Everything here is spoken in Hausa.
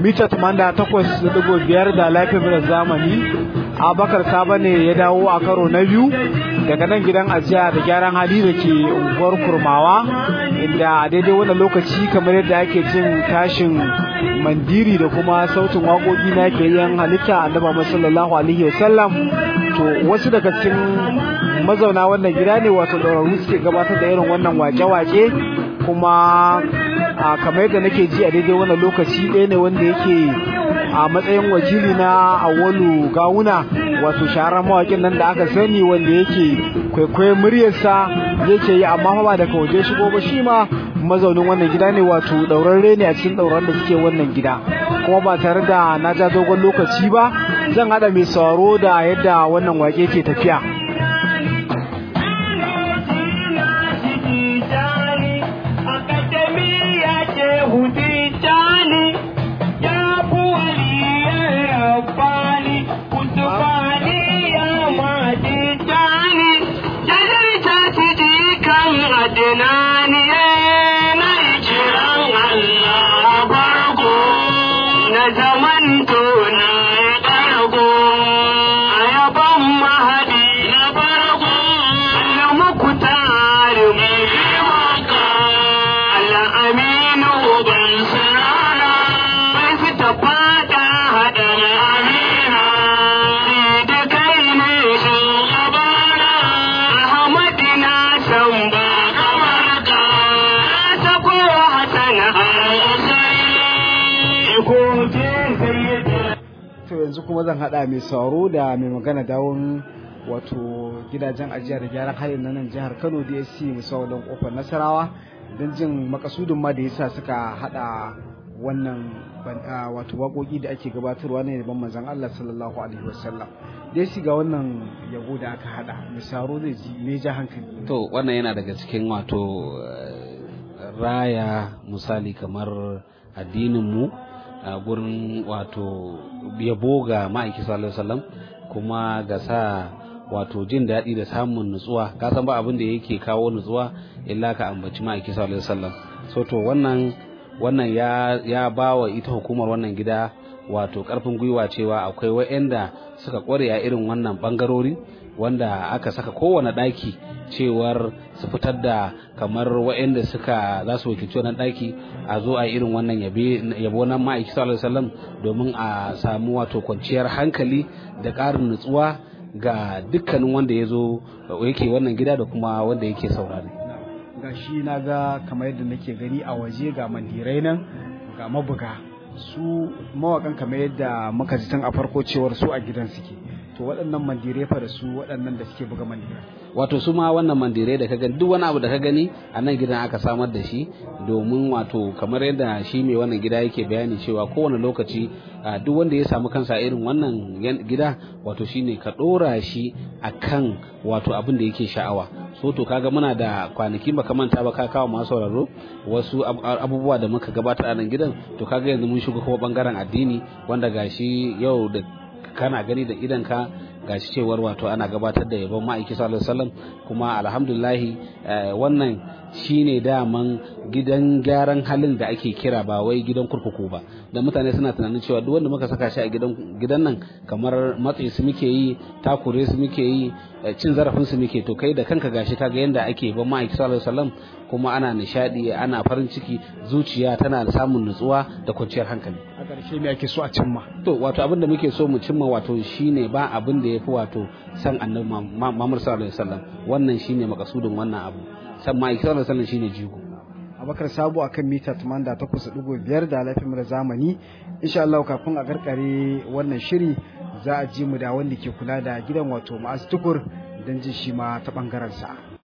mita 88.5 da lafiyar zamani abakar saba ne ya dawo a karo na biyu daga nan gidan ajiya da gyaran hali da ke unguwar kurmawa inda a daidai wannan lokaci kamar yadda ake jin tashin mandiri da kuma sautin waƙoƙi na ke yin halitta annaba sallallahu alaihi wasallam to wasu daga cikin mazauna wannan gida ne wato ɗaurarru suke gabatar da irin wannan wake-wake kuma a kamar yadda nake ji a daidai wannan lokaci ɗaya ne wanda yake a matsayin wakili na awalu gawuna wato shahararren mawakin nan da aka sani wanda yake kwaikwayon muryarsa yake yi amma ba daga waje shigo ba shi ma mazaunin wannan gida ne wato ɗaurarre ne a cikin ɗauran da suke wannan gida kuma ba tare da na ja dogon lokaci ba zan haɗa mai sauraro da yadda wannan wake ke tafiya yanzu kuma zan hada mai sauro da mai magana dawon wato gidajen ajiya da gyaran halin na nan jihar Kano DSC musawalin kofar Nasarawa don jin makasudin ma da yasa suka hada wannan wato waƙoƙi da ake gabatarwa ne da manzon Allah sallallahu alaihi wasallam DSC ga wannan yabo da aka hada mai sauro zai ji me ja hankali to wannan yana daga cikin wato raya misali kamar addinin mu a gurin wato yabo ga ma'aiki sallallahu alaihi wasallam kuma ga sa wato jin daɗi da samun nutsuwa ka san ba abin da yake kawo nutsuwa illa ka ambaci ma'aiki sallallahu alaihi wasallam so to wannan wannan ya ya bawa ita hukumar wannan gida wato karfin gwiwa cewa akwai wa'anda suka kware a irin wannan bangarori wanda aka saka kowane ɗaki cewar su fitar da kamar waɗanda suka za su wakilci wannan ɗaki a zo a irin wannan yabo nan ma'aiki sallallahu alaihi wasallam domin a samu wato kwanciyar hankali da ƙarin nutsuwa ga dukkanin wanda ya zo yake wannan gida da kuma wanda yake saurare ga shi na ga kamar yadda nake gani a waje ga mandirai nan ga mabuga su mawakan kamar yadda muka ji tun a farko cewar su a gidan suke to waɗannan mandirai fa da su waɗannan da suke buga mandirai wato su ma wannan mandirai da ka gani duk wani abu da ka gani a nan gidan aka samar da shi domin wato kamar yadda shi mai wannan gida yake bayani cewa kowane lokaci duk wanda ya samu kansa irin wannan gida wato shine ka ɗora shi akan wato abin da yake sha'awa so to kaga muna da kwanaki baka manta ba ka kawo masu sauraro wasu abubuwa da muka gabatar a nan gidan to kaga yanzu mun shiga kuma bangaren addini wanda gashi yau da kana gani da idanka gashi cewar wato ana gabatar da yabon ma'aiki sallallahu alaihi wasallam kuma alhamdulillahi wannan shine daman gidan gyaran halin da ake kira ba wai gidan kurkuku ba da mutane suna tunanin cewa duk wanda muka saka shi a gidan gidan nan kamar matsi su muke yi takure su muke yi cin zarafin su muke to kai da kanka gashi kaga yanda ake ban ma'aiki sallallahu alaihi wasallam kuma ana nishadi ana farin ciki zuciya tana samun nutsuwa da kwanciyar hankali a ƙarshe me ake so a cimma to wato abin da muke so mu cimma wato shine ba abin da yafi wato san annabi Muhammad sallallahu alaihi wasallam wannan shine makasudin wannan abu san ma'aiki sallallahu alaihi wasallam shine jigo abakar sabo akan mita 88.5 da lafiyar da zamani insha Allah kafin a karkare wannan shiri za a ji mu da wanda ke kula da gidan wato ma'az tukur don jin shi ma ta bangaren sa